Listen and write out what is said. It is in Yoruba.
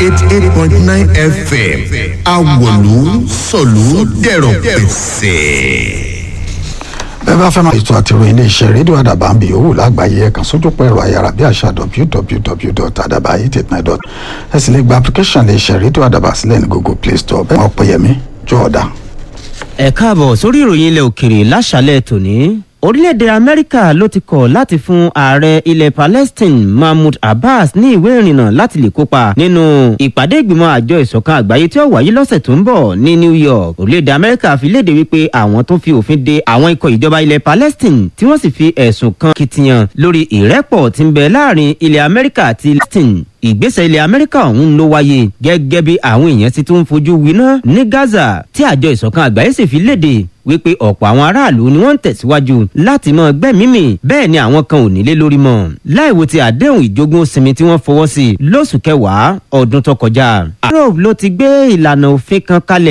eighty eight point nine fm awolu sọ̀lú dẹ̀rọ̀ pẹ̀sẹ̀ bẹ́ẹ̀ bá fẹ́ máa ètò àtìrò iléeṣẹ́ rédíò àdàbà ń bì owó lágbàáyé ẹ̀kan sójú pọ̀ ẹ̀rọ ayára bí àṣà www.adabaye89.com ẹ sì lè gba application iléeṣẹ́ rédíò àdàbà sílẹ̀ ní google play store bẹ́ẹ̀ ọ̀pẹ̀yẹmí jọ̀ọ́dá. ẹ káàbọ̀ sórí ìròyìn ilẹ̀ òkèrè láṣálẹ̀ tòní orílẹ̀-èdè amẹ́ríkà ló ti kọ̀ láti fún ààrẹ ilẹ̀ palestine mahmoud abbas ní ìwé ìrìnnà láti lè kópa nínú ìpàdé ìgbìmọ̀ àjọ ìṣọ̀kan àgbáyé tí ó wáyé lọ́sẹ̀ tó ń bọ̀ ní new york orílẹ̀-èdè amẹ́ríkà fi léde wípé àwọn tó fi òfin de àwọn ikọ̀ ìjọba ilẹ̀ palestine tí wọ́n sì fi ẹ̀sùn kan kitiyan lórí ìrẹ́pọ̀ tí ń bẹ láàrin ilẹ̀ amẹ́ríkà àti palestine ìgbésẹ̀ ilẹ̀ amẹ́ríkà ọ̀hún ló wáyé gẹ́gẹ́ bí àwọn èèyàn ti tún fojú winá ní gaza tí àjọ ìṣọ̀kan àgbáyé sì fi léde wípé ọ̀pọ̀ àwọn aráàlú ni wọ́n ń tẹ̀síwájú láti mọ gbẹ́mímì bẹ́ẹ̀ ni àwọn kan ò nílé lórí mọ́ láìwo ti àdéhùn ìjogún sinmi tí wọ́n fọwọ́ sí lóṣù kẹwàá ọdún tó kọjá. europe ló ti gbé ìlànà òfin kan kalẹ̀